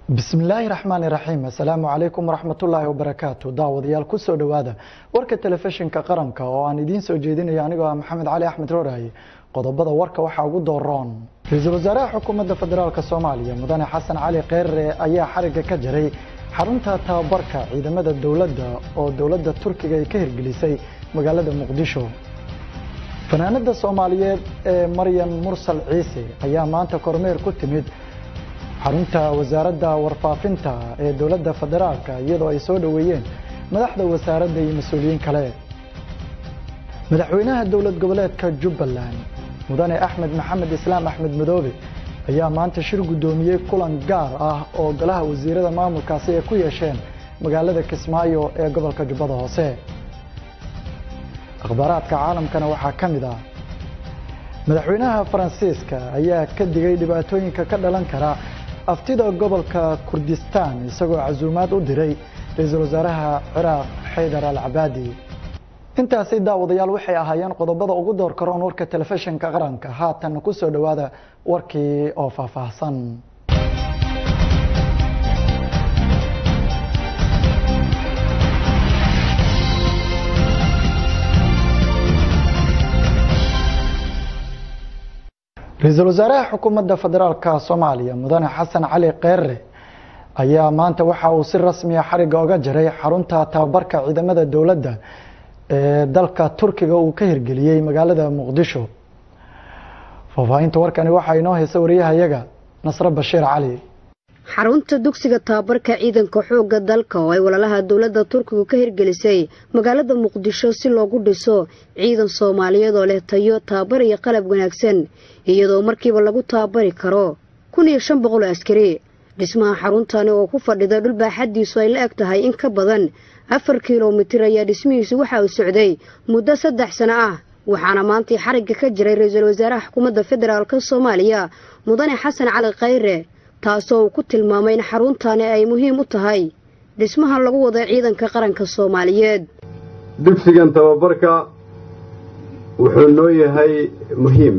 bismillaahi raxmaani raxiim assalaamu calaykum waraxmatullaahi wabarakaatu daawadayaal kusoo dhowaada warka telefishinka qaranka oo aan idiin soo jeedinayo anigoo ah maxamed cali axmed rooraye qodobada warka waxaa ugu dooroon ra-iisul wasaaraha xukuumadda federaalk soomaaliya mudane xasan cali kheyre ayaa xariga ka jaray xarunta tababarka ciidamada dowladda oo dowladda turkiga ay ka hirgelisay magaalada muqdisho fanaanada soomaaliyeed ee maryan mursal ciise ayaa maanta kormeer ku timid xarunta wasaaradda warfaafinta ee dowladda federaalka iyadoo ay soo dhoweeyeen madaxda wasaaradda iyo mas-uuliyiin kale madaxweynaha dowlad goboleedka jubbaland mudane axmed maxamed islaam axmed madoobe ayaa maanta shir guddoomiyey kulan gaar ah oo golaha wasiirada maamulkaasi ay ku yeesheen magaalada kismaayo ee gobolka jubbada hoose akhbaaraadka caalamkana waxaa ka mid ah madaxweynaha faransiiska ayaa ka digay dhibaatooyinka ka dhalan kara aftida gobolka kurdistaan isagoo casuumaad u diray ra-iisul wasaaraha ciraaq xaydar al cabaadi intaasi daawadayaal waxay ahaayeen qodobada ugu door karoon warka telefishinka qaranka haatan ku soo dhowaada warkii oo faahfaahsan ra-iisul wasaaraha xukuumadda federaalka soomaaliya mudane xasan cali kheyre ayaa maanta waxa uu si rasmiya xariga oga jaray xarunta tababarka ciidamada dowladda ee dalka turkiga uu ka hirgeliyey magaalada muqdisho faahfaahinta warkani waxaa inoo haysa wariyahayaga nasre bashiir cali xarunta dugsiga tababarka ciidanka xoogga dalka oo ay walaalaha dowladda turkigu ka hirgelisay magaalada muqdisho si loogu dhiso ciidan soomaaliyeed oo leh tayo tababar iyo qalab wanaagsan iyadoo markiiba lagu tababari karo kun iyo shan boqol oo askari dhismaha xaruntani oo ku fadhida dhul baaxaddiisu ay la eg tahay in ka badan afar kilomitir ayaa dhismihiisu waxa uu socday muddo saddex sano ah waxaana maantii xarigga ka jiray ra-iisul wasaaraha xukuumadda federaalk soomaaliya mudane xasan cali kheyre taasoo uu ku tilmaamay in xaruntani ay muhiim u tahay dhismaha lagu wada ciidanka qaranka soomaaliyeed dugsigan tababarka wuxuu noo yahay muhiim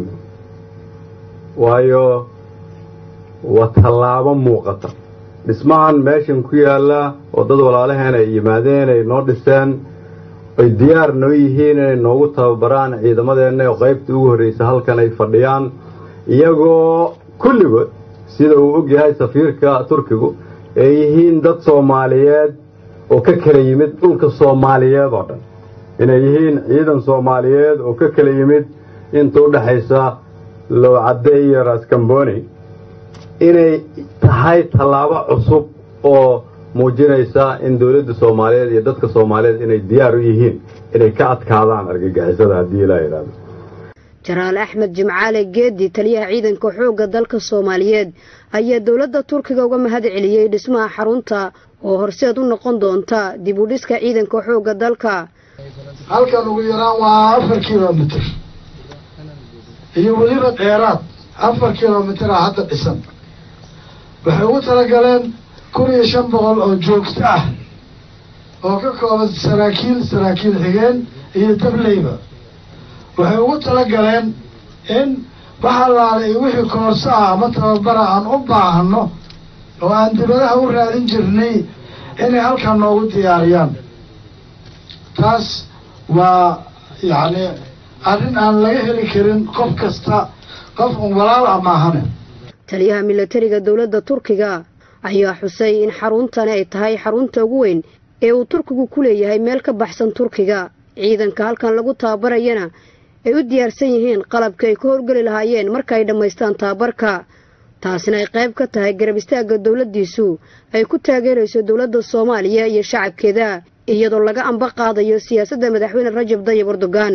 waayo waa tallaabo muuqata dhismahan meeshan ku yaalla oo dad walaalaheen ay yimaadeen ay noo dhiseen ay diyaar noo yihiin inay noogu tababaraan ciidamadeenna oo qaybtii ugu horraysa halkan ay fadhiyaan iyagoo kulligood sida uu og yahay safiirka turkigu ay yihiin dad soomaaliyeed oo ka kala yimid dhulka soomaaliyeed oo dhan inay yihiin ciidan soomaaliyeed oo ka kala yimid inta u dhexaysa lowcadde iyo raskamboni inay tahay tallaabo cusub oo muujinaysa in dowladda soomaaliyeed iyo dadka soomaaliyeed inay diyaar u yihiin inay ka adkaadaan argagixisada haddii ilaa yidhaahdo jaraal axmed jimcaale geedi taliyaha ciidanka xoogga dalka soomaaliyeed ayaa dowladda turkiga uga mahad celiyey dhismaha xarunta oo horseed u noqon doonta dib u dhiska ciidanka xoogga dalka halkan ugu yaraan waa afar kilomitir iyo weliba dheeraad afar kilomitira hadda dhisan waxay ugu talagaleen kun iyo shan boqol oo joogto ah oo ka kooban saraakiil saraakiil xigeen iyo dableyba waxay ugu talagaleen in waxa laala iyo wixii koorso ah ama tababara aan u baahno oo aan dibadaha u raadin jirnay inay halkan noogu diyaariyaan taas waa yacni arrin aan laga heli karin qof kasta qof un walaal ah maahane taliyaha milatariga dowladda turkiga ayaa xusay in xaruntani ay tahay xarunta ugu weyn ee uu turkigu ku leeyahay meel ka baxsan turkiga ciidanka halkan lagu tababarayana ay u diyaarsan yihiin qalabka ay ka howlgeli lahaayeen marka ay dhammaystaan tababarka taasina ay qayb ka tahay garab istaagga dowladdiisu ay ku taageerayso dowladda soomaaliya iyo shacabkeeda iyadoo laga amba qaadayo siyaasadda madaxweyne rajab dayib erdogan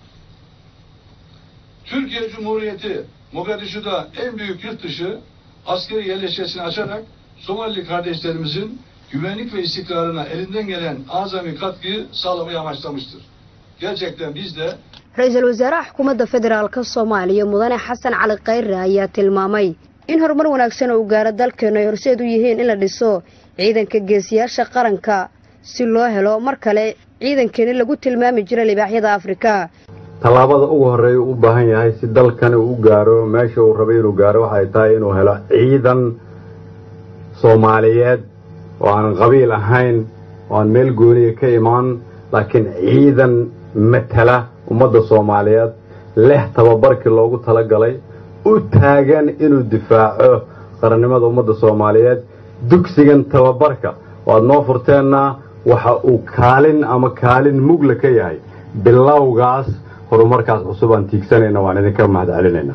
Türkiye Cumhuriyeti Mogadishu'da en büyük yurt dışı askeri yerleşkesini açarak Somalili kardeşlerimizin güvenlik ve istikrarına elinden gelen azami katkıyı sağlamayı amaçlamıştır. Gerçekten biz de ra-iisul wasaaraha xukuumadda federaalk soomaaliya mudane xasan cali kheyre ayaa tilmaamay in horumar wanaagsan uu gaaro dalkeenu ay horseed u yihiin in la dhiso ciidanka geesiyaasha qaranka si loo helo mar kale ciidankeeni lagu tilmaami jira libaaxyada afrika tallaabada ugu horreeya u baahan yahay si dalkani u gaaro meesha uu rabay inuu gaaro waxay tahay inuu helo ciidan soomaaliyeed oo aanan qabiil ahayn oo aan meel gooniya ka imaan laakiin ciidan matala ummadda soomaaliyeed leh tababarkii loogu talagalay u taagan inuu difaaco qarannimada ummadda soomaaliyeed dugsigan tababarka oo aad noo furteenna waxa uu kaalin ama kaalin mugla ka yahay bilowgaas horumarkaas cusub aan tiigsanayna waan idinka mahad celinaynaa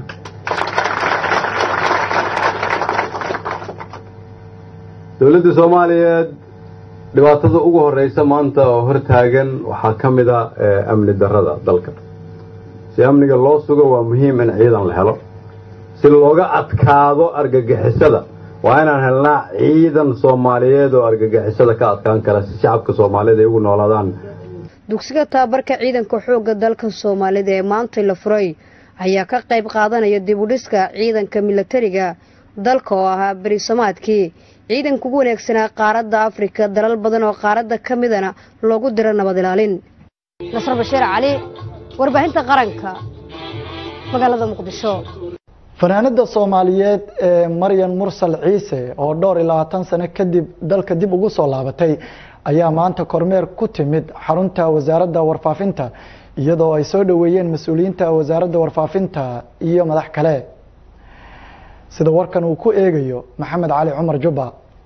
dowladda soomaaliyeed dhibaatada ugu horreysa maanta oo hor taagan waxaa ka mid a amni darrada dalka si amniga loo sugo waa muhiim in ciidan la helo si looga adkaado argagixisada waa inaan helnaa ciidan soomaaliyeed oo argagixisada ka adkaan kara si shacabka soomaalida ay ugu noolaadaan dugsiga tababarka ciidanka xoogga dalka soomaalida ee maantay la furay ayaa ka qayb qaadanaya dibudhiska ciidanka milatariga dalka oo ahaa berisamaadkii ciidanka ugu wanaagsanaa qaaradda afrika dalal badan oo qaaradda ka midana loogu diro nabad ilaalin nasr bashiir cali warbaahinta qaranka magaalada muqdisho fanaanada soomaaliyeed ee maryan mursal ciise oo dhowr iyo labaatan sano kadib dalka dib ugu soo laabatay ayaa maanta kormeer ku timid xarunta wasaaradda warfaafinta iyadoo ay soo dhoweeyeen mas-uuliyiinta wasaaradda warfaafinta iyo madax kale sida warkan uu ku eegayo maxamed cali cumar jubba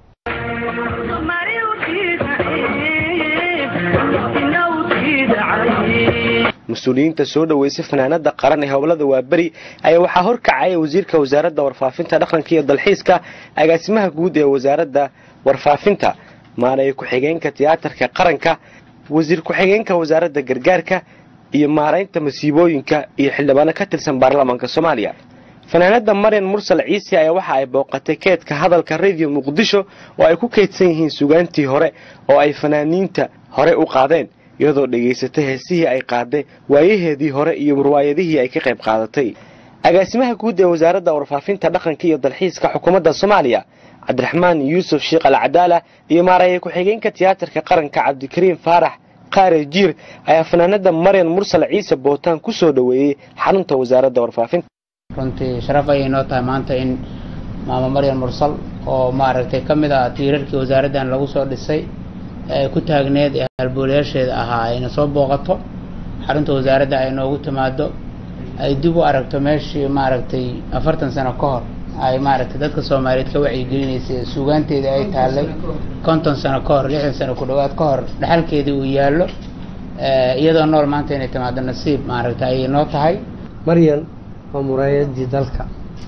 mas-uuliyiinta soo dhoweysay fanaanada qaran ee howlada waaberi ayaa waxaa horkacaya wasiirka wasaaradda warfaafinta dhaqanka iyo dalxiiska agaasimaha guud ee wasaaradda warfaafinta maaraya ku-xigeenka tiyaatarka qaranka wasiir ku-xigeenka wasaaradda gargaarka iyo maaraynta masiibooyinka iyo xildhibaano ka tirsan baarlamaanka soomaaliya fanaanada maryan mursal ciise ayaa waxa ay booqatay keedka hadalka radio muqdisho oo ay ku keydsan yihiin sugaantii hore oo ay fanaaniinta hore u qaadeen iyadoo dhegaysatay heesihii ay qaaday waayaheedii hore iyo riwaayadihii ay ka qayb qaadatay agaasimaha guud ee wasaaradda warfaafinta dhaqanka iyo dalxiiska xukuumadda soomaaliya cabdiraxmaan yuusuf sheekh al cadaala iyo maaraya ku-xigeenka tiyaatarka qaranka cabdikariim faarax qaare jiir ayaa fanaanada maryan mursal ciise bootaan ku soo dhoweeyey xarunta wasaaradda warfaafinta runtii sharaf ayay noo tahay maanta in maamo maryan mursal oo maaragtay ka mid ah tiirarkii wasaaraddan lagu soo dhisay ee ku taagneed ee halboolayaasheeda ahaa ayna soo booqato xarunta wasaaradda ay noogu timaado ay dib u aragto meeshii maaragtay afartan sano ka hor ay maaragtay dadka soomaaliyeed ka wacyigelinaysay suugaanteeda ay taallay konton sano ka hor lixdan sano ku dhowaad ka hor dhexalkeedii uu yaallo iyadoo nool maanta inay timaado nasiib maaragtay ayay noo tahay maryan waa muraayadii dalka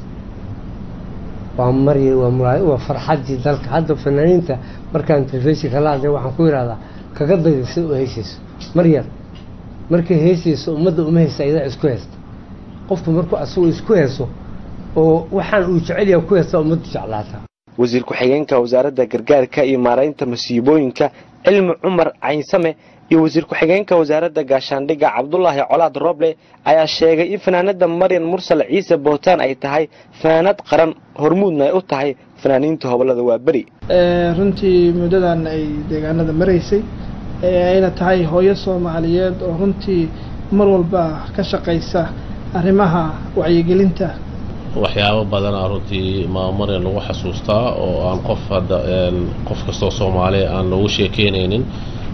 waa maryan waa muraay waa farxaddii dalka hadda fanaaniinta markaan telefishinka la hadlay waxaan ku yidhahdaa kaga dayda sida u heysayso maryan markay heysayso ummadda uma haysta iyadaa isku haysta qofku markuu asagoo isku hayso oo waxaan uu jecel yahay ku haysta ummaddu jeclaata wasiir ku-xigeenka wasaaradda gargaarka iyo maaraynta masiibooyinka cilmi cumar caynsame iyo wasiir ku-xigeenka wasaaradda gaashaandhigga cabdulaahi colaad roble ayaa sheegay in fanaanada maryan mursal ciise bootaan ay tahay fanaanad qaran hormuudna ay u tahay fanaaniinta hobolada waa beri runtii muddadan ay deegaanada maraysay ayna tahay hooyo soomaaliyeed oo runtii mar walba ka shaqaysa arrimaha wacyigelinta waxyaabo badanaa runtii maamarian lagu xasuustaa oo aan qof hadda qof kastoo soomaaliya aan loogu sheekeynaynin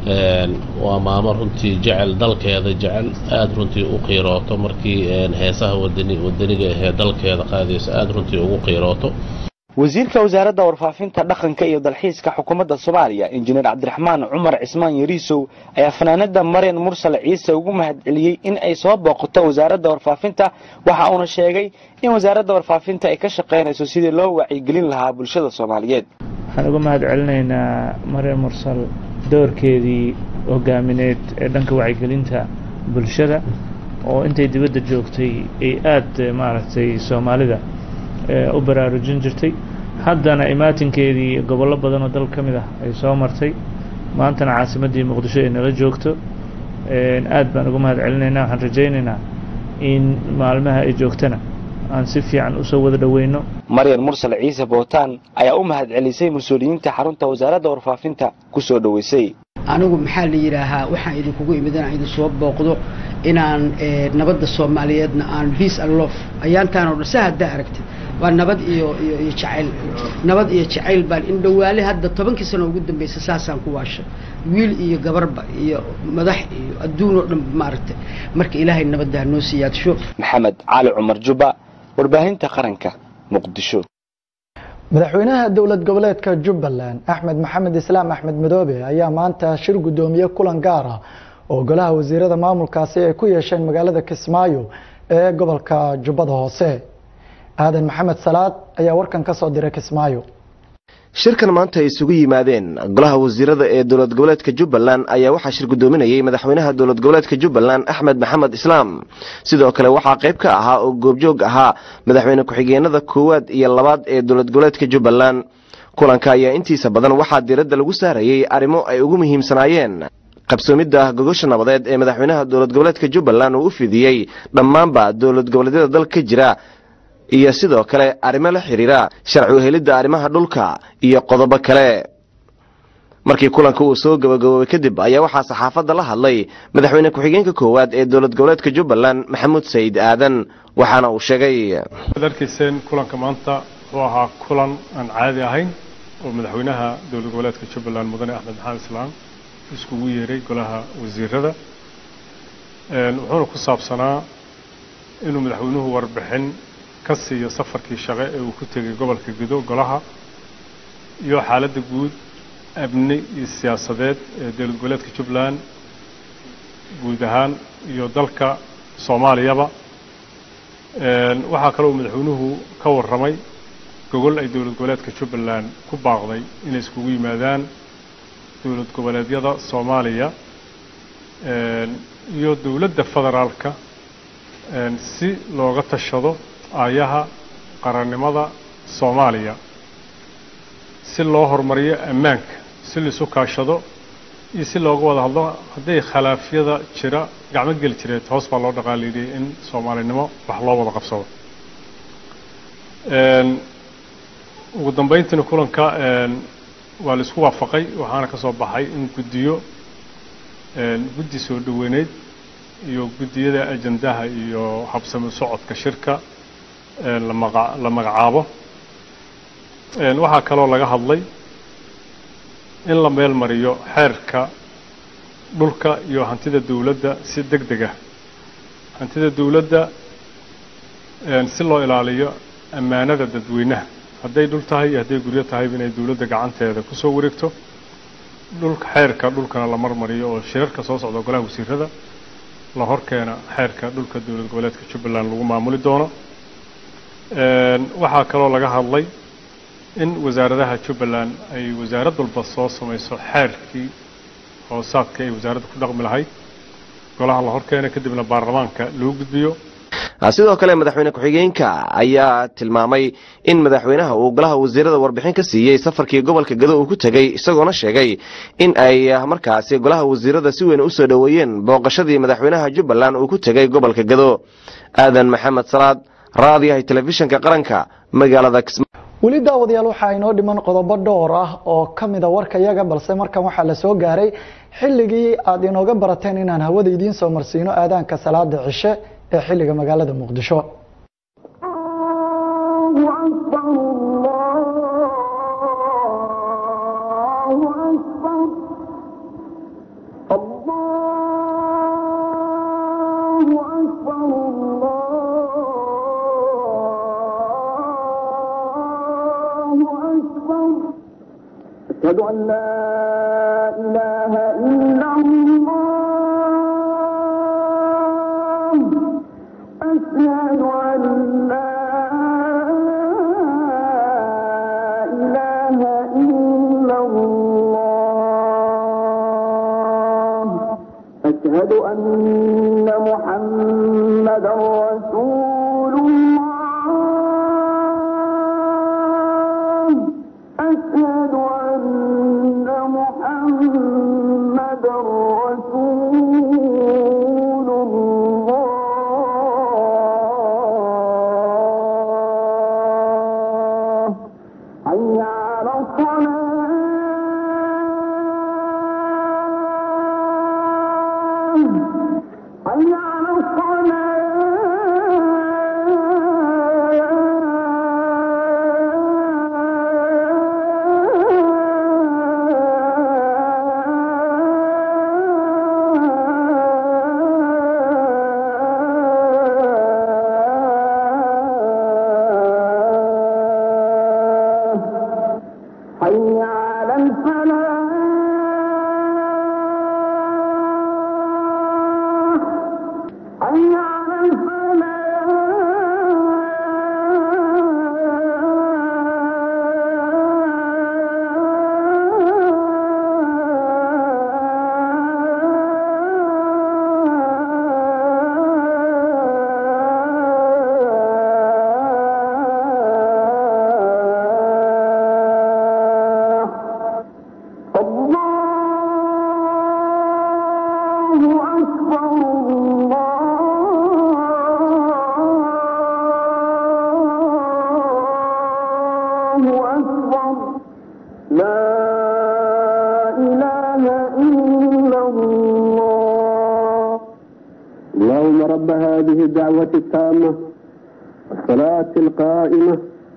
waa maamo runtii jecel dalkeeda jecel aada runtii u qiirooto markii heesaha wadani wadaniga ahee dalkeeda qaadaysa aada runtii ugu qiirooto wasiirka wasaaradda warfaafinta dhaqanka iyo dalxiiska xukuumadda soomaaliya injineer cabdiraxmaan cumar cismaan yariisow ayaa fanaanada maryan mursal ciise ugu mahadceliyey in ay soo booqato wasaaradda warfaafinta waxa uuna sheegay in wasaaradda warfaafinta ay ka shaqaynayso sidii loo wacyigelin lahaa bulshada soomaaliyeed waxaan uga mahad celinaynaa maryan mursal doorkeedii hogaamineed ee dhanka wacyigelinta bulshada oo intay dibadda joogtay ay aada maaragtay soomaalida u baraarujin jirtay haddana imaatinkeedii gobollo badan oo dal ka mid ah ay soo martay maantana caasimaddii muqdisho ay nala joogto aad baan uga mahad celinaynaa waxaan rajaynaynaa in maalmaha ay joogtana aan si fiican usoo wada dhoweyno maryan mursal ciise bootaan ayaa u mahad celisay mas-uuliyiinta xarunta wasaaradda warfaafinta ku soo dhoweysay anigu maxaa la yidhaahaa waxaan idinkugu imid inaan idin soo booqdo inaan nabadda soomaaliyeedna aan peace and love ayaantaan oo dhan sa haddaa aragtid waa nabad iyo iyo iyo jacayl nabad iyo jacayl baan in dhawaale hadda tobankii sano ugu dambeysay saasaan ku waashay wiil iyo gabarba iyo madax iyo adduun oo dhan maaragtay marka ilaahay nabadda ha noo siyaadsho maxamed cali cumar juba warbaahinta qaranka muqdisho madaxweynaha dowlad goboleedka jubbaland axmed maxamed islaam axmed madoobe ayaa maanta shir guddoomiye kulan gaar ah oo golaha wasiirada maamulkaasi ay ku yeesheen magaalada kismaayo ee gobolka jubbada hoose aadan maxamed salaad ayaa warkan ka soo diray kismaayo shirkan maanta ay isugu yimaadeen golaha wasiirada ee dowlad goboleedka jubbaland ayaa waxaa shir guddoominayay madaxweynaha dowlad goboleedka jubbaland axmed maxamed islaam sidoo kale waxaa qayb ka ahaa oo goobjoog ahaa madaxweyne ku-xigeenada koowaad iyo labaad ee dowlad goboleedka jubbaland kulanka ayaa intiisa badan waxaa diiradda lagu saarayey arrimo ay ugu muhiimsanaayeen qabsoomidda gogosha nabadeed ee madaxweynaha dowlad goboleedka jubbaland uu u fidiyey dhammaanba dowlad goboleedyada dalka ka jira iyo sidoo kale arrimo la xidhiira sharci uhelidda arrimaha dhulka iyo qodobo kale markii kulanka uu soo gabagaboobay kadib ayaa waxaa saxaafadda la hadlay madaxweyne ku-xigeenka koowaad ee dowlad goboleedka jubbaland maxamuud sayid aadan waxaana uu sheegay ad arkayseen kulanka maanta wuxuu ahaa kulan aan caadi ahayn oo madaxweynaha dowlad goboleedka jubbaland mudane axmed maxamed islaam iskugu yeeray golaha wasiirada wuxuuna ku saabsanaa inuu madaxweynuhu warbixin ka siiyo safarkii shaqe ee uu ku tegay gobolka gudo golaha iyo xaaladda guud amni iyo siyaasadeed ee dowlad goboleedka jubbaland guud ahaan iyo dalka soomaaliyaba waxaa kaloo madaxweynuhu ka warramay gogol ay dowlad goboleedka jubbaland ku baaqday inay iskugu yimaadaan dowlad goboleedyada soomaaliya iyo dowladda federaalka si looga tashado aayaha qarannimada soomaaliya si loo horumariyo ammaanka si laisu kaashado iyo si looga wada hadlo hadday khilaafyada jira gacmo geli jireed hoos baa loo dhaqaaliidiyay in soomaalinimo wax loo wada qabsado ugu dambayntiina kulanka waa la isku waafaqay waxaana ka soo baxay in guddiyo guddi soo dhoweyneyd iyo guddiyada ajandaha iyo habsami socodka shirka la magacaabo waxaa kaloo laga hadlay in la meel mariyo xeerka dhulka iyo hantida dowladda si deg deg ah hantida dowladda si loo ilaaliyo ammaanada dadweynaha hadday dhul tahay iyo hadday guryo tahayba inay dowladda gacanteeda kusoo wareegto dhulka xeerka dhulkana la marmariyo oo shirarka soo socda golaha wasiirada la horkeena xeerka dhulka dowlad goboleedka jubbaland lagu maamuli doono waxaa kaloo laga hadlay in wasaaradaha jubbaland ay wasaarad walba soo samayso xeerkii hoosaadka ay wasaaradda ku dhaqmi lahayd golaha la horkeena kadibna baarlamaanka loo gudbiyo sidoo kale madaxweyne ku-xigeenka ayaa tilmaamay in madaxweynaha uu golaha wasiirada warbixin ka siiyey safarkii gobolka gado uu ku tegey isagoona sheegay in ay markaasi golaha wasiirada si weyn usoo dhoweeyeen booqashadii madaxweynaha jubbaland uu ku tegey gobolka gado aadan maxamed salaad raadiyahay telefishinka qaranka magaalada weli daawadayaal waxaa inoo dhiman qodobo dhowr ah oo ka mida warka yaga balse markan waxaa la soo gaaray xilligii aad inooga barateen inaan hawada idiin soo marsiino aadaanka salaada cishe ee xilliga magaalada muqdisho أشهد أن لا إله إلا الله أشهد أن لا إله إلا الله أشهد أن محمدا رسول الله أشهد أن محمدا رسول الله حي على الصلاة حي على أكبر لا إله إلا الله اللهم رب هذه الدعوة التامة والصلاة القائمة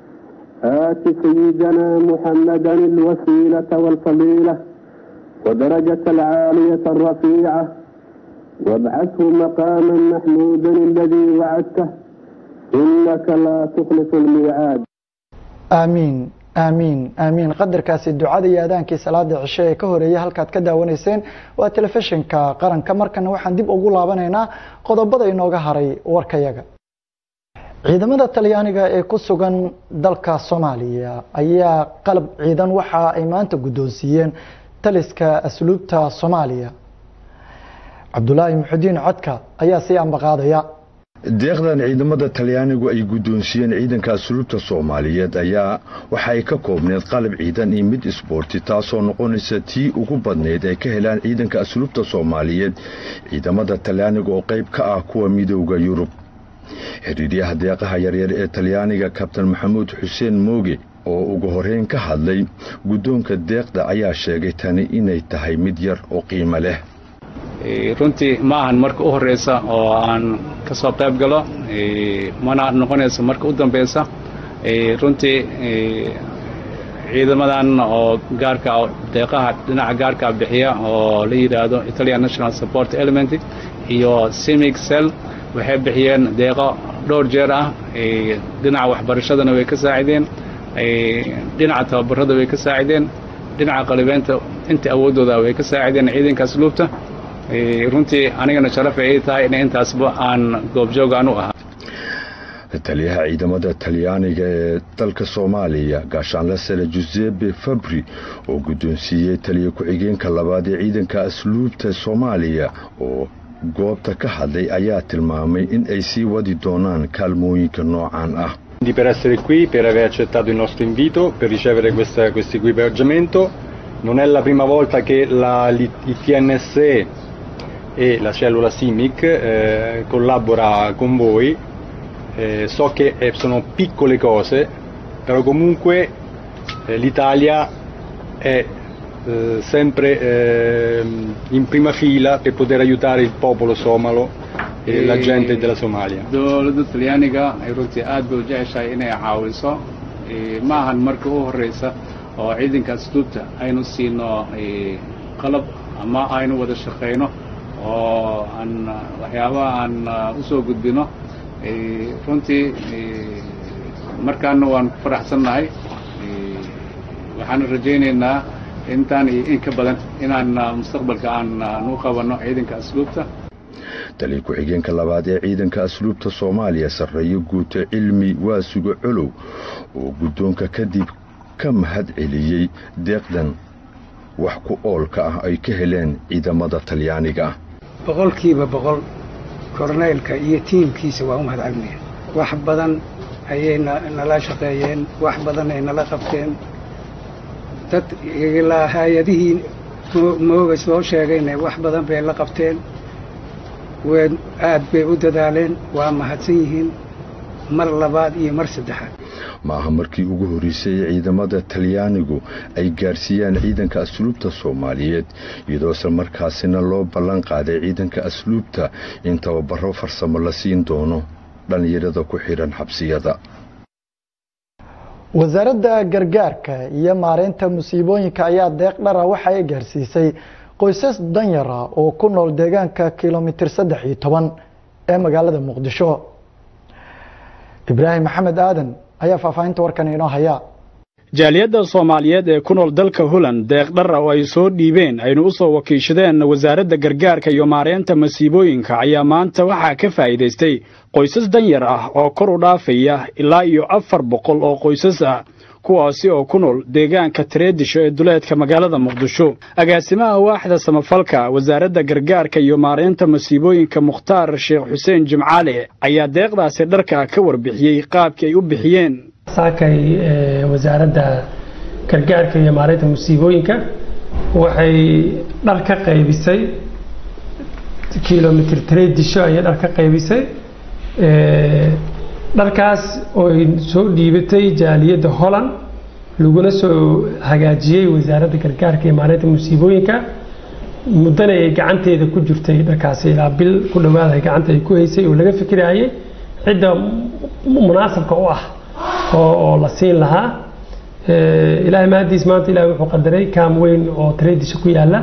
آت سيدنا محمدا الوسيلة والفضيلة ودرجة العالية الرفيعة وابعثه مقاما محمودا الذي وعدته إنك لا تخلف الميعاد aamiin aamiin aamiin qadarkaasi ducada iyo aadaankii salaada cishe ee ka horeeyay halkaad ka daawanayseen waa telefishinka qaranka markana waxaan dib ugu laabanaynaa qodobada inooga haray warkayaga ciidamada talyaaniga ee ku sugan dalka soomaaliya ayaa qalab ciidan waxa ay maanta guddoonsiiyeen taliska asluubta soomaaliya cabdulaahi muxudiin codka ayaa sii ambaqaadaya deeqdan ciidamada talyaanigu ay guddoonsiiyeen ciidanka asluubta soomaaliyeed ayaa waxa ay ka koobneed qalab ciidan iyo mid isboorti taasoo noqonaysa tii ugu badnayd ay ka helaan ciidanka asluubta soomaaliyeed ciidamada talyaaniga oo qayb ka ah kuwa midooda yurub xiriiryaha deeqaha yaryar ee talyaaniga kabtan maxamuud xuseen mooge oo ugu horeyn ka hadlay guddoonka deeqda ayaa sheegay tani inay tahay mid yar oo qiimo leh runtii ma ahan marka u horeysa oo aan ka soo qayb galo mana noqonayso marka u dambeysa runtii ciidamadan oo gaarka deeqaha dhinaca gaarka bixiya oo la yidhaahdo italian national support element iyo simic cell waxay bixiyeen deeqo dhowr jeer ah dhinaca waxbarashadana way ka saacideen dhinaca tababarada way ka saacideen dhinaca qalibeynta inta awooddooda way ka saacideen ciidanka asluubta runtii anigana sharaf ay tahay in intaasba aan goobjoog aan u ahaa taliyaha ciidamada talyaaniga ee dalka soomaaliya gaashaanle sare jusepe fabri oo guddoonsiiyey taliya ku-xigeenka labaad ee ciidanka asluubta soomaaliya oo goobta ka hadlay ayaa tilmaamay in ay sii wadi doonaan kaalmooyinka noocan ah per essere qui, per aver accettato il nostro invito, per ricevere questo equipaggiamento. Non è la prima volta che la, il TNSE e la cellula SIMIC eh, collabora con voi. Eh, so che eh, sono piccole cose, però comunque l'Italia è sempre in prima fila per poter aiutare il popolo somalo e la gente della Somalia. dowladda talyaaniga ay runtii aad bay u jeceshahay inay caawiso ma ahan marka u horeysa oo ciidanka asluubta aynu siino qalab ama aynu wada shaqayno oo aan waxyaabaha aan usoo gudbino runtii markaana waan ku faraxsannahay waxaan rajaynaynaa intaan iyo in ka badan inaan mustaqbalka aan nu qabanno ciidanka asluubta taliya ku-xigeenka labaad ee ciidanka asluubta soomaaliya sarreeyo guuto cilmi waasuga colow oo guddoonka kadib ka mahad celiyey deeqdan wax ku oolka ah ay ka heleen ciidamada talyaaniga ah boqolkiiba boqol korneylka iyo tiimkiisa waa u mahad celinaya wax badan ayay nala shaqeeyeen wax badan ay nala qabteen dad ilaa hay-adihii mooga soo sheegayna wax badan bay la qabteen ween aad bay u dadaaleen waa mahadsan yihiin mar labaad iyo mar saddexaad ma aha markii ugu horreysay ee ciidamada talyaanigu ay gaarsiiyaan ciidanka asluubta soomaaliyeed iyadoo isla markaasina loo ballan qaaday ciidanka asluubta in tababaro farsamo la siin doono dhallinyarada ku xidhan xabsiyada wasaaradda gargaarka iyo maareynta musiibooyinka ayaa deeq dhara waxa ay gaarsiisay qoysas danyara oo ku nool deegaanka kilomitir saddex iyo toban ee magaalada muqdisho ibraahim maxamed aadan ayaa faahfaahinta warkan inoo haya jaaliyadda soomaaliyeed ee ku nool dalka holland deeq dhara oo ay soo dhiibeen aynu u soo wakiishadeen wasaaradda gargaarka iyo maareynta masiibooyinka ayaa maanta waxaa ka faa'iidaystay qoysas danyar ah oo kor u dhaafaya ilaa iyo afar boqol oo qoysas ah kuwaasi oo ku nool deegaanka tareedisho ee duleedka magaalada muqdisho agaasimaha waaxda samafalka wasaaradda gargaarka iyo maareynta masiibooyinka mukhtaar sheekh xuseen jimcaale ayaa deeqdaasi dharka ka warbixiyey qaabkii ay u bixiyeen saakay wasaaradda gargaarka iyo maareynta musiibooyinka waxay dhar ka qaybisay kilomitr tareedisho ayay dhar ka qaybisay dharkaas oo ay soo dhiibatay jaaliyadda holland laguna soo hagaajiyey wasaaradda gargaarka iyo maareynta musiibooyinka muddana ay gacanteeda ku jirtay dharkaasi ilaa bil ku dhowaada gacanta ay ku haysay oo laga fikirayay cidda munaasabka u ah oo la siin lahaa ilaahay mahadiis maanta ilahay wuxuu qadaray kaam weyn oo tareedisha ku yaala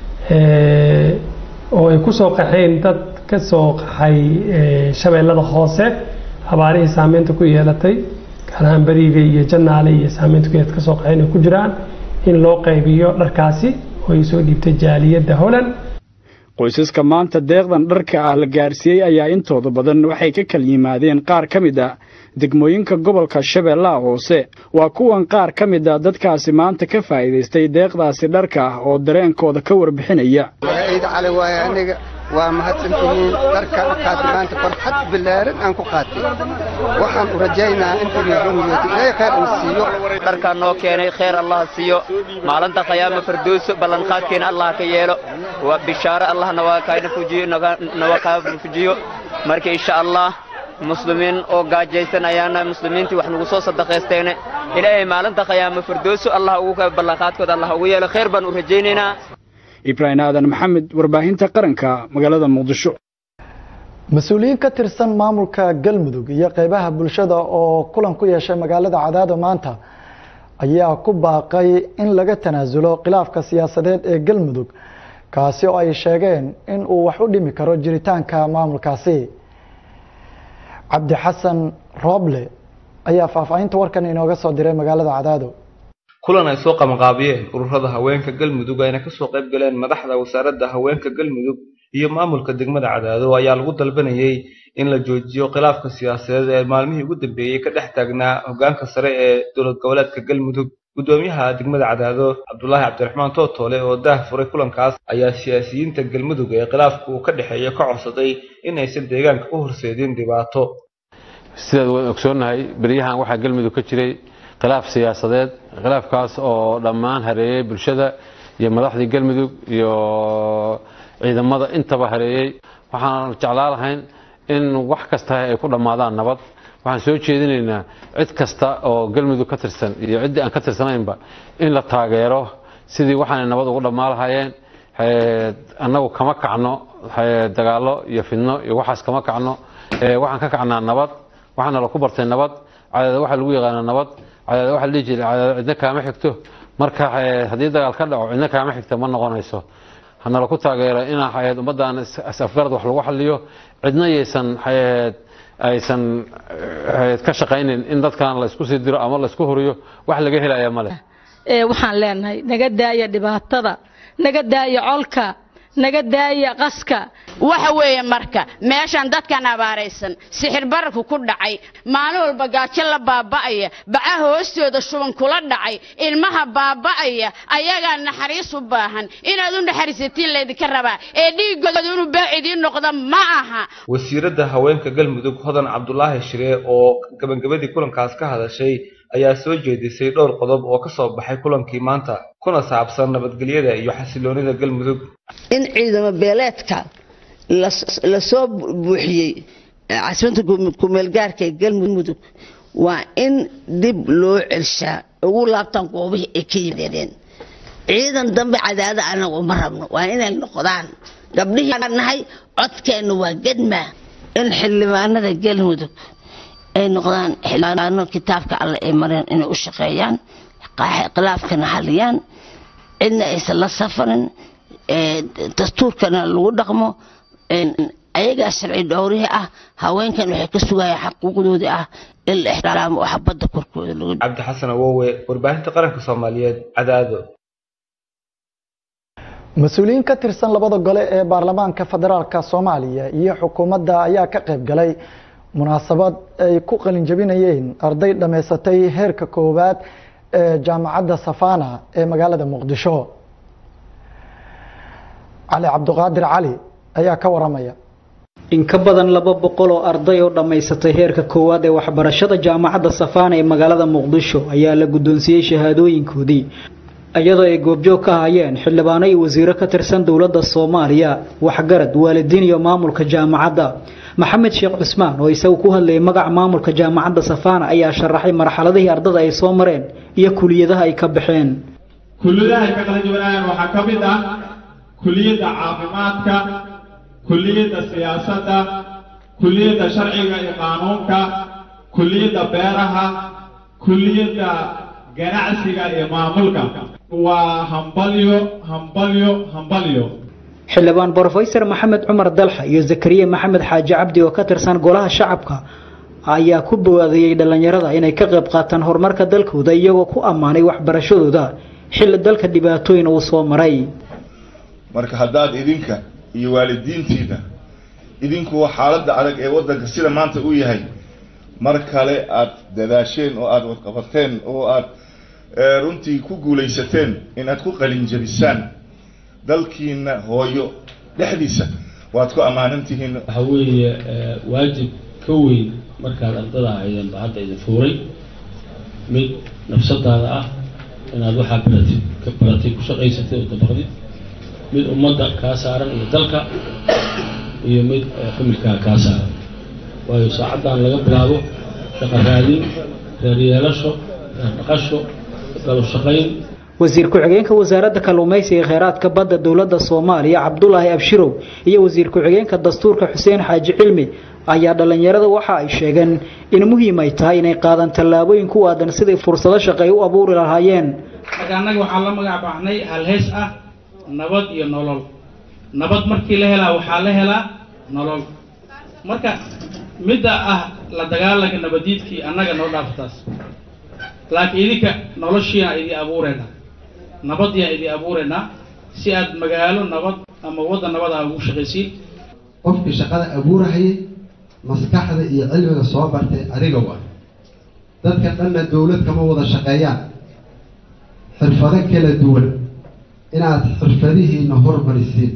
oo ay ku soo qaxeen dad ka soo qaxay shabeellada hoose abaarihii saameynta ku yeelatay gaar ahaan beriga iyo jannaale iyo saameynta ku yeelatay ka soo qaxeen ay ku jiraan in loo qaybiyo dharkaasi oo ay soo dhiibtay jaaliyadda holland qoysaska maanta deeqdan dharka ah la gaarsiiyey ayaa intooda badan waxay ka kala yimaadeen qaar ka mid a degmooyinka gobolka shabeellaha hoose waa kuwan qaar ka mid a dadkaasi maanta ka faa'iidaystay deeqdaasi dharka ah oo dareenkooda ka warbixinaya magaciida cali waaye aniga waa mahadsantihiin dharka qaatay maanta farxad bilaaran aan ku qaatay waxaan u rajaynahaa intii reerumiyati ilaahay khayr ina siiyo dharkaa noo keenay khayr allah siiyo maalinta khayaama fardooso ballanqaadkeena allah ka yeelo waa bishaaro allahna waa kaayna fujiyo nawa kaa fujiyo marka insha allah muslimiin oo gaajaysan ayaana muslimiintii wax nagu soo sadaqaysteene ilaahay maalinta khayaama fardooso allah ugu ballanqaadkooda allah ugu yeelo khayr baan u rajaynaynaa ibraahim aadan maxamed warbaahinta qaranka magaalada muqdisho mas-uuliyiin ka tirsan maamulka galmudug iyo qeybaha bulshada oo kulan ku yeeshay magaalada cadaado maanta ayaa ku baaqay in laga tanaasulo khilaafka siyaasadeed ee galmudug kaasi oo ay sheegeen in uu wax u dhimi karo jiritaanka maamulkaasi cabdi xasan rooble ayaa faahfaahinta warkan inooga soo diray magaalada cadaado kulan ay soo qabanqaabiyeen ururada haweenka galmudug ayna kasoo qayb galeen madaxda wasaaradda haweenka galmudug iyo maamulka degmada cadaado ayaa lagu dalbanayay in la joojiyo khilaafka siyaasadeed ee maalmihii ugu dambeeyey ka dhex taagnaa hogaanka sare ee dowlad goboleedka galmudug gudoomiyaha degmada cadaado cabdulaahi cabdiraxmaan tootoole oo daah furay kulankaas ayaa siyaasiyiinta galmudug ee khilaafku uu ka dhexeeya ka codsaday in aysan deegaanka u horseedin dhibaato sidaad waan ogsoonnahay beryahan waxaa galmudug ka jiray khilaaf siyaasadeed khilaafkaas oo dhammaan hareeyey bulshada iyo madaxdii galmudug iyo ciidamada intaba hareeyey waxaan jeclaa lahayn in wax kasta ay ku dhammaadaan nabad waxaan soo jeedinaynaa cid kasta oo galmudug ka tirsan iyo ciddii aan ka tirsanaynba in la taageero sidii waxaanay nabad ugu dhammaan lahaayeen annagu kama kacno dagaallo iyo fidno iyo waxaas kama kacno waxaan ka kacnaa nabad waxaana la ku bartay nabad cadaada waxaa lagu yaqaanaa nabad cadaada waxaa la dhihi jiray cadaada cidna kaama xigto marka haddii dagaal ka dhaco cidna kaama xigta ma noqonayso hanala ku taageera inaa xayaed ummaddan is-afgarad wax lagu xaliyo cidna yaysan xayaed aysan ka shaqaynin in dadkan la isku sii diro ama la isku horiyo wax laga helaya ma leh waxaan leenahay naga daaya dhibaatada naga daaya colka naga daaya qaska waxa weeye marka meeshan dadkan abaaraysan sixir bararku ku dhacay maalin walba gaajo la baaba'aya bacaha hoostooda shuban kula dhacay ilmaha baaba'aya ayagaa naxariis u baahan inaad u naxariisatiin laydinka rabaa ee dhiigooda inuu baac idiin noqdo ma aha wasiiradda haweenka galmudug hodan cabdulaahi shiree oo gabagabadii kulankaas ka hadashay ayaa soo jeedisay dhowr qodob oo ka soo baxay kulankii maanta kuna saabsan nabadgelyada iyo xasiloonida galmudug in ciidamo beeleedka lasoo buuxiyey caasimada kumeelgaarka ee galmudug waa in dib loo celshaa ugu laabtaan goobihii ay ka yimaadeen ciidan dambe cadaada anaga uma rabno waa inay noqdaan gabdhihii nahay codkeenna waa gedma in xildhibaanada galmudug ay noqdaan xildhibaano kitaabka alle ay mareen inay u shaqeeyaan khilaafkana xaliyaan cidna aysan la safarin dastuurkana lagu dhaqmo ayagaa sharci dhowrihii ah haweenkan waxay ka sugayaan xaquuqdoodii ah in la ixtiraamo oo xabadda korkooda lagu cabdi xasan awowe warbaahinta qaranka soomaaliyeed cadaado mas-uuliyiin ka tirsan labada gole ee baarlamaanka federaalka soomaaliya iyo xukuumadda ayaa ka qayb galay munaasabad ay ku qalinjabinayeen arday dhammaysatay heerka koowaad ee jaamacadda safana ee magaalada muqdisho cali cabdiqaadir cali ayaa ka waramaya in ka badan laba boqol oo arday oo dhammaysatay heerka koowaad ee waxbarashada jaamacadda safana ee magaalada muqdisho ayaa la guddoonsiiyey shahaadooyinkoodii iyadoo ay goobjoog ka hayeen xildhibaano iyo wasiiro ka tirsan dowladda soomaaliya waxgarad waalidiin iyo maamulka jaamacadda maxamed sheekh cusmaan oo isagu ku hadlayay magaca maamulka jaamacadda safana ayaa sharaxay marxaladihii ardada ay soo mareen iyo kuliyadaha ay ka baxeen kulliyadaha ay ka kala duwanayaan waxaa ka mid ah kulliyadda caafimaadka kulliyadda siyaasadda kulliyadda sharciga iyo qaanuunka kulliyadda beeraha kulliyadda ganacsiga iyo maamulka waa hambalyo hambalyo hambalyo xildhibaan brofesor maxamed cumar dalxa iyo zakariya maxamed xaaji cabdi oo ka tirsan golaha shacabka ayaa ku bawaadiyey dhallinyarada inay ka qayb qaataan horumarka dalkooda iyagoo ku ammaanay waxbarashadooda xilli dalka dhibaatooyin uu soo maray marka haddaad idinka iyo waalidiintiina idinkuwa xaaladda adag ee waddanka sida maanta u yahay mar kale aad dadaasheen oo aad wadqabateen oo aad runtii ku guulaysateen inaad ku qalinjabisaan dalkiina hooyo dhexdiisa waad ku ammaanan tihiin waxa weeye waajib ka weyn markaad ardada ahaydeen ba hadda idin fuuray mid nafsadaada ah inaad waxaa baratid ka baratay ku shaqaysatay oo dabaqdid mid ummadda kaa saaran iyo dalka iyo mid familkaa kaa saaran waayo saacaddan laga bilaabo shaqo raadin reer yeelasho reer dhaqasho galo shaqayn wasiir ku-xigeenka wasaaradda kalluumaysiga ee kheyraadka badda dowladda soomaaliya cabdulaahi abshirow iyo wasiir ku-xigeenka dastuurka xuseen xaaji cilmi ayaa dhallinyarada waxa ay sheegeen in muhiim ay tahay inay qaadaan tallaabooyin ku aadan siday fursado shaqay u abuuri lahaayeen marka annaga waxaa la magac baxnay halheys ah nabad iyo nolol nabad markii la helaa waxaa la helaa nolol marka midda ah la dagaalanka nabadiidkii annaga noo dhaafataas laakiin idinka noloshiina idii abuureyna nabadiyaan idii abuureynaa si aad magaalo nabad ama waddan nabad ah ugu shaqaysiin qofkii shaqada abuurahayay maskaxda iyo cilmiga soo bartay adiga waa dadka dhanna dowlad kama wada shaqeeyaan xirfado kala duwan inaad xirfadihiina hormarisiin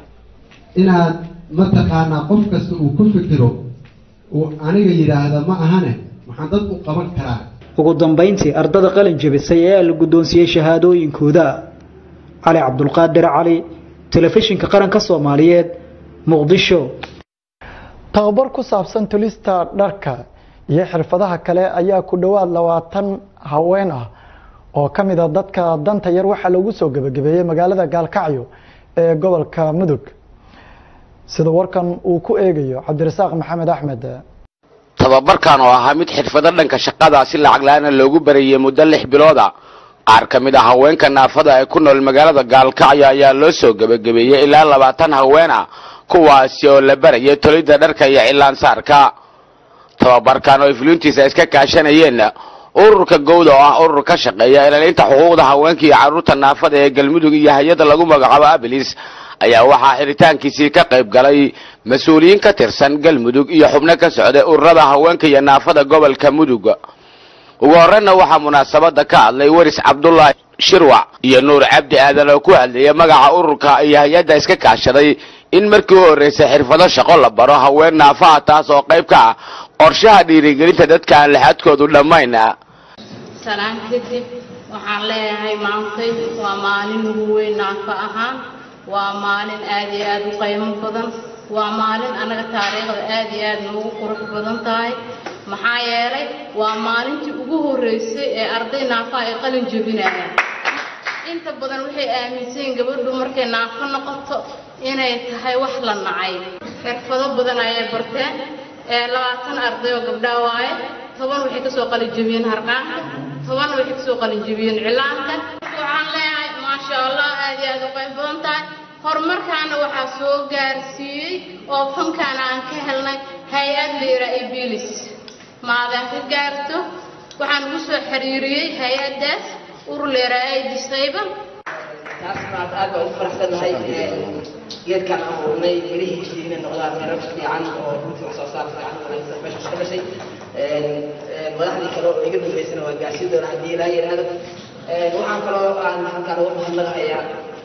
inaad mataqaanaa qof kasta uu ku fikiro uu aniga yidhaahda ma ahane waxaan dad u qaban karaa ugu dambayntii ardada qalin jebisay ayaa la guddoonsiiyey shahaadooyinkooda cali cabdulqaadir cali telefishinka qaranka soomaaliyeed muqdisho tababar ku saabsan tulista dharka iyo xirfadaha kale ayaa ku dhowaad labaatan haween ah oo ka mid a dadka danta yar waxaa lagu soo gebagabeeyey magaalada gaalkacyo ee gobolka mudug sida warkan uu ku eegayo cabdirasaaq maxamed axmed tababarkan oo ahaa mid xirfado dhanka shaqada si lacag la-aana loogu barayay muddo lix bilooda qaar ka mid a haweenka naafada ee ku nool magaalada gaalkacyo ayaa loo soo gebagabeeyey ilaa labaatan haween ah kuwaasi oo la barayay tolidda dharka iyo cilaansaarka tababarkan oo ay fulintiisa iska kaashanayeen ururka gowda oo ah urur ka shaqeeya ilaalinta xuquuqda haweenka iyo carruurta naafada ee galmudug iyo hay-adda lagu magacaabo abilis ayaa waxaa xiritaankiisii ka qayb galay mas-uuliyiin ka tirsan galmudug iyo xubno ka socday ururada haweenka iyo naafada gobolka mudug ugu horreyna waxaa munaasabada ka hadlay waris cabdulaahi shirwac iyo nuur cabdi aadan oo ku hadlayay magaca ururka iyo hay-adda iska kaashaday in markii u horreysay xirfado shaqo la baro haween naafaha taas oo qayb ka ah qorshaha dhiirigelinta dadka aan laxadkoodu dhammayn salaan kadib waxaan leeyahay maantay waa maalin ugu weyn naafa ahaan waa maalin aad iyo aad u qiimo badan waa maalin annaga taariikhda aad iyo aad noogu qurux badan tahay maxaa yeelay waa maalintii ugu horreysay ee arday naafaha ay qalin jebinayaan inta badan waxay aaminsan yihiin gabadhu markay naafo noqoto inay tahay wax la nacay xirfado badan ayay barteen ee labaatan arday oo gabdhaa waaye toban waxay kasoo qalin jebiyeen harqaanka toban waxay kasoo qalin jebiyeen cilaanka waxaan leeyahay maasha allah aad iyo aad u qayb badan tahay horumarkaana waxaa soo gaarsiiyey oo fankaana aan ka helnay hay-ad liira ibilis maadaan ka gaarto waxaan ugu soo xiriiriyey hay-addaas urur liira ay disayba taas maad aad baan ugu faraxsanahay geedkaan abuurnay mirihiisii inay noqdaan miro fiican oo runtii wax soo saar fiican wanaagsan meesha ka dhashay madaxdii kale oo iga dambeysana waa gaarsiin doona haddii ilaa yidhaahdo waxaan kaloo aan halkaan uga mahadnaqayaa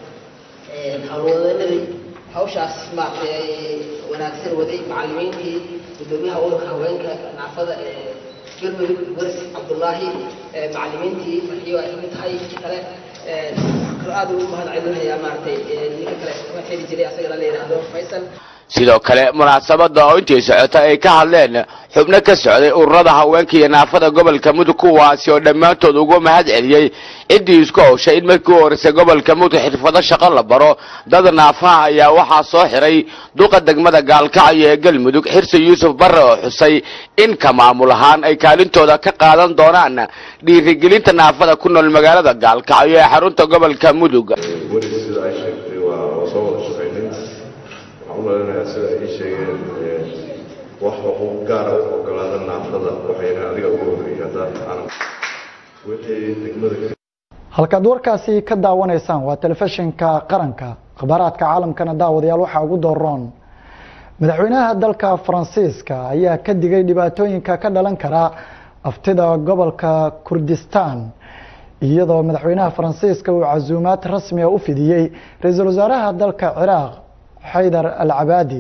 howlwadanadii hawshaas maaragtay wanaagsan waday macallimiintii gudoomiyaha ururka haweenka naafada ee galmudug waris cabdullaahi macallimiintii farxiyo ay kamid tahay kale waxaan kaloo aad ugu mahad celinayaa maaragtay ninka kale ka xiri jiray asagana la yidhaahdo faysal sidoo kale munaasabada oo intii socota ay ka hadleen xubno ka socday ururada haweenka iyo naafada gobolka mudug kuwaasi oo dhammaantood ugu mahad celiyey ciddii isku howshay in markii u horeysay gobolka mudug xirfado shaqo la baro dad naafaha ayaa waxaa soo xiray duqa degmada gaalkacyo ee galmudug xirsi yuusuf barre oo xusay in ka maamul ahaan ay kaalintooda ka qaadan doonaan dhiirigelinta naafada ku nool magaalada gaalkacyo ee xarunta gobolka mudug weli sida ay sheegtay waa waa soo wada shaqaynay waxaan u maleynayaa sida ay ii sheegeen ee, wax xuquuq gaara u ogolaada naafada waxayna adiga ugu horreeyay haddaan aanan wixii degmada ka halkaad warkaasi ka daawanaysaan waa telefishinka qaranka akhbaaraadka caalamkana daawadayaal waxaa ugu dooroon madaxweynaha dalka faransiiska ayaa ka digay dhibaatooyinka ka dhalan kara aftida gobolka kurdistan iyadoo madaxweynaha faransiiska uu casuumaad rasmiga u fidiyey ra-iisul wasaaraha dalka ciraaq xaydar al cabaadi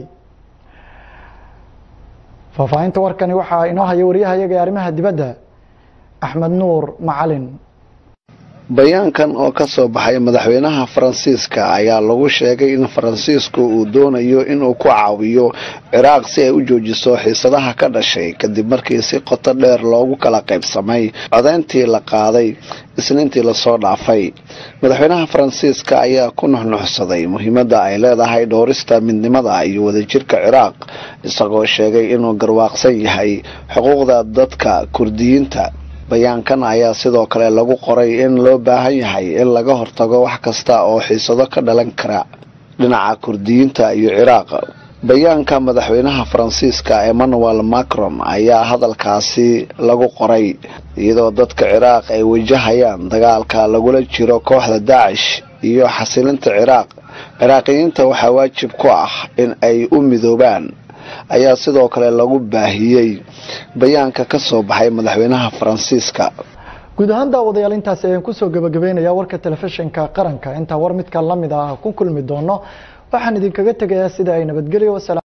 faahfaahinta warkani waxaa inoo haya waryahayaga ee arrimaha dibadda axmed nuur macalin bayaankan oo ka soo baxay madaxweynaha faransiiska ayaa lagu sheegay in faransiisku uu doonayo inuu ku caawiyo ciraaq si ay u joojiso xiisadaha ka dhashay kadib markii si qoto dheer loogu kala qaybsamay codeyntii la qaaday isniintii lasoo dhaafay madaxweynaha faransiiska ayaa ku nuxnuxsaday muhiimadda ay leedahay dhowrista midnimada iyo wadajirka ciraaq isagoo sheegay inuu garwaaqsan yahay xuquuqda dadka kurdiyiinta bayaankan ayaa sidoo kale lagu qoray in loo baahan yahay in laga hortago wax kasta oo xiisado ka dhalan kara dhinaca kurdiyiinta iyo ciraaq bayaanka madaxweynaha faransiiska emmanuel macron ayaa hadalkaasi lagu qoray iyadoo dadka ciraaq ay wajahayaan dagaalka lagula jiro kooxda daacish iyo xasilinta ciraaq ciraaqiyiinta waxaa waajib ku ah in ay u midoobaan ayaa sidoo kale lagu baahiyey bayaanka ka soo baxay madaxweynaha faransiiska guud ahaan daawadayaal intaasi ayaan kusoo gabagabeynaya warka telefishinka qaranka intaa war midka lamid ah ku kulmi doono waxaan idinkaga tegayaa sida ay nabadgelyo